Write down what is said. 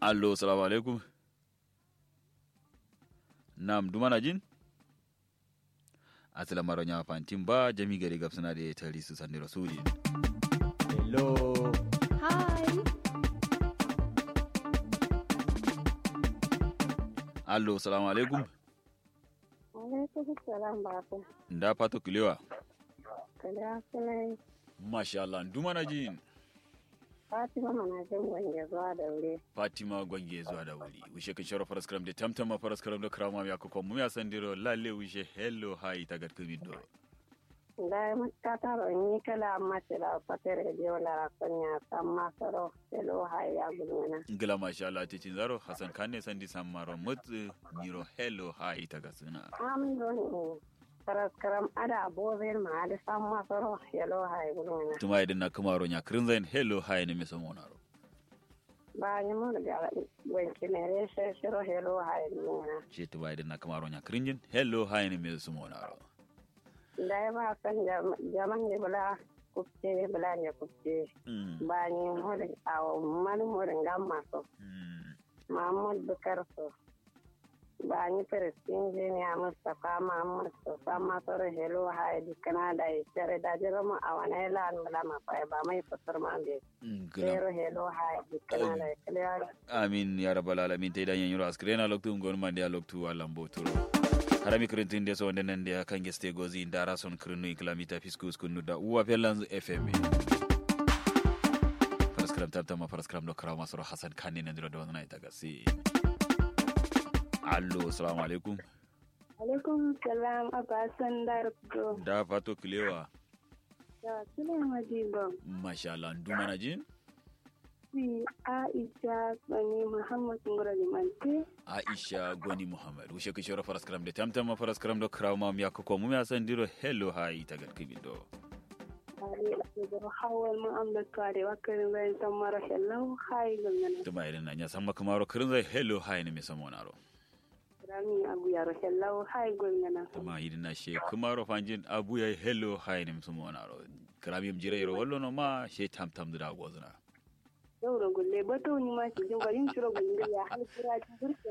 allo salamu alaikum nam dumana jin asila maro nya fantin ba jami gari gabsana da tari su sandi rasuli hello Hi. allo salamu alaikum Alaikum salam babu. nda pato kilewa Kada suna masha Allah dumana jin Fatima mana jin gwanje zuwa da wuri. fatima gwange zuwa da wuri wishe kan shara faras karam da tamtama faras karam da krama ya ko mu ya sandiro lalle wishe hello hi tagat kumido Da ya mutta taro ni kala amma tira fatar rediyo la rakonya samma saro selo haya gulmana. ngila masha Allah titin zaro hasan kanne sandi sammaro mut niro hello hi tagat suna Am don karas karam ada bozin ma da samma saro selo haya gulmana. tuma idan na kamaro nya krinzain hello hi ne mesa monaro Ba ni mun ga wanki ne re she shiro selo haya gulmana. ce tuma idan na kamaro nya krinjin hello hi ne mesa monaro Da ya ba san jaman ne bula kupce bula ne kupce. mm. Ba ni mun a mani mun gamma so. mm. Mahmud Bukar so. Ba ni Firistin Jiniya Mustapha Mahmud so sama soro helo haidi kana da tare da jira mu a wani lan bala ma fa ba mai fitar ma be. ngila Pero helo haidi kana da kiliya. amin ya rabbal alamin te dañen yoro askrena loktu gon mande a loktu alam botoro harami krentinde so wonde nande a kangue ste gozi dara son krenu iklamita fiskus kunnuda uwa pellanz fm paraskram tabtama paraskram do karaw masoro hasan kanni nandiro do wona itaga si allo assalamu alaikum Alaikum salam abasan darko. da fato kilewa Da sule madiba. masha Allah ndumana jin Si Aisha Bani Muhammad Ngura Limante. aisha goni muhammad wushe kishoro paraskram de tamtama paraskram do karaw mam yakko mum ya sandiro hello ha itaga kibido Ali da hawal mu amda kare wakarin bayan tamara hello hai gangana. tuma irin na nya samma kamaro krinza hello ha ne mi samonaro Rami abu yaro hello hai gangana. tuma irin na she kamaro fanjin abu ya hello ha ne mi samonaro krami mjire yoro wallo no ma she tam tam da gozna Yau da gulle bato ni ma ki jin bayin shiro gulle ya har kira ji